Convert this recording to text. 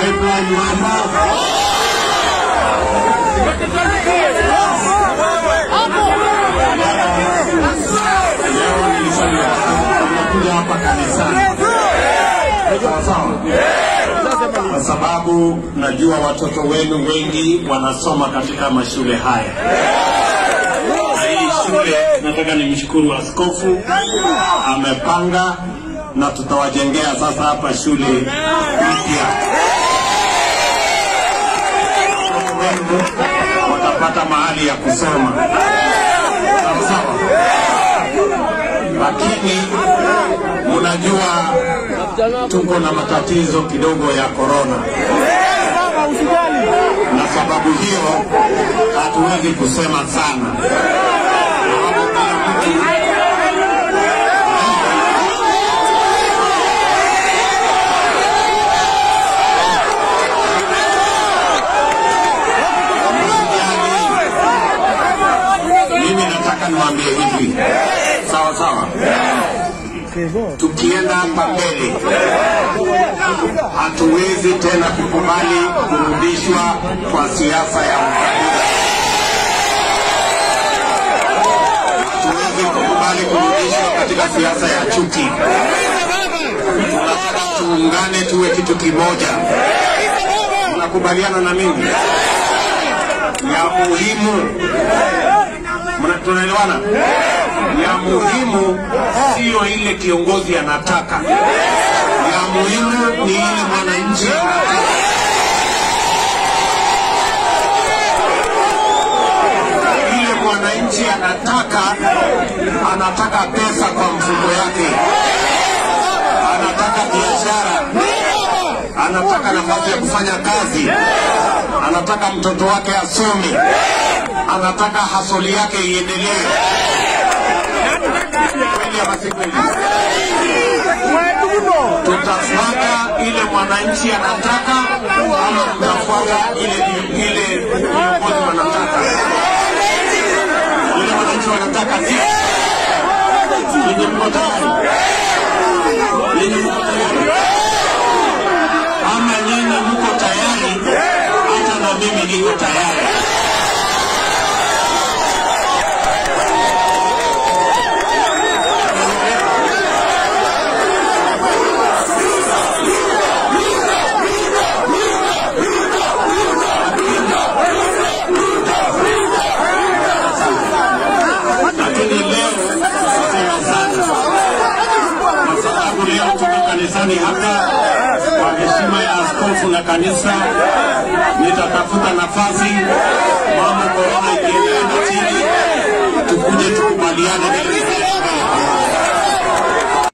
pipeline hapa. Leo nilisema nimekuja hapa kanisani. Sawa sawa. Kwa sababu najua watoto wenu wengi wanasoma katika mashule haya. Na hii shule nataka nimshukuru askofu amepanga na tutawajengea sasa hapa shule mpya. Watoto wenu watapata mahali ya kusoma. Sawa sawa. Lakini mnajua tuko na matatizo kidogo ya korona, na sababu hiyo hatuwezi kusema sana. Sababu kila mtu mimi nataka niwaambie hivi, sawa sawa, tukienda hapa mbele hatuwezi tena kukubali kurudishwa kwa siasa ya ukabila. Hatuwezi kukubali kurudishwa katika siasa ya chuki. Tunataka tuungane, tuwe kitu kimoja. Mnakubaliana na mimi? Ya muhimu Mna- tunaelewana? Ya muhimu siyo ile kiongozi anataka, ya muhimu ni ile mwananchi anataka. Ile mwananchi anataka, anataka pesa kwa mfuko yake, anataka biashara, anataka nafasi ya kufanya kazi, anataka mtoto wake asome, anataka hasoli yake iendelee. Kweli ama si kweli? Tutafuata ile mwananchi anataka ama tutafuata ile ile viongozi wanataka? Ile wananchi wanataka si yenye mko tayari, yenye mko tayari, ama nyinyi mko tayari, hata na mimi niko tayari. lakini leo siseme sana kwa sababu leo tuko kanisani hapa kwa heshima ya askofu na kanisa. Nitatafuta nafasi, mambo korona ikiendelea chini, tukuje tukubaliane vile vile.